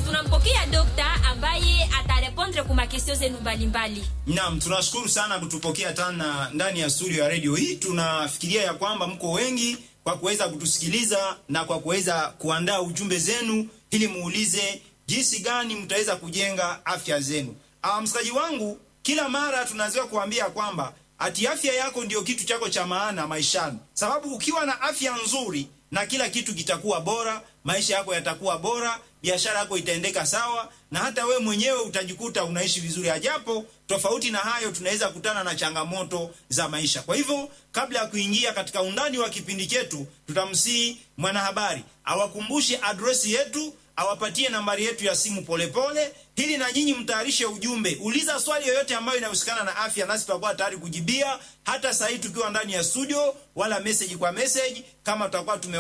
tunampokea dokta ambaye atarepondre ku makestio zenu mbalimbali. Naam, tunashukuru sana kutupokea tena ndani ya studio ya redio hii. Tunafikiria ya kwamba mko wengi kwa kuweza kutusikiliza na kwa kuweza kuandaa ujumbe zenu ili muulize jinsi gani mtaweza kujenga afya zenu. Ah, msikaji wangu, kila mara tunazoea kuambia kwamba ati afya yako ndio kitu chako cha maana maishani, sababu ukiwa na afya nzuri na kila kitu kitakuwa bora, maisha yako yatakuwa bora, biashara yako itaendeka sawa, na hata we mwenyewe utajikuta unaishi vizuri. Ajapo tofauti na hayo, tunaweza kutana na changamoto za maisha. Kwa hivyo, kabla ya kuingia katika undani wa kipindi chetu, tutamsihi mwanahabari awakumbushe adresi yetu awapatie nambari yetu ya simu polepole, ili na nyinyi mtayarishe ujumbe. Uliza swali yoyote ambayo inahusikana na afya, nasi tutakuwa tayari kujibia, hata saa hii tukiwa ndani ya studio, wala message kwa message, kama tutakuwa tume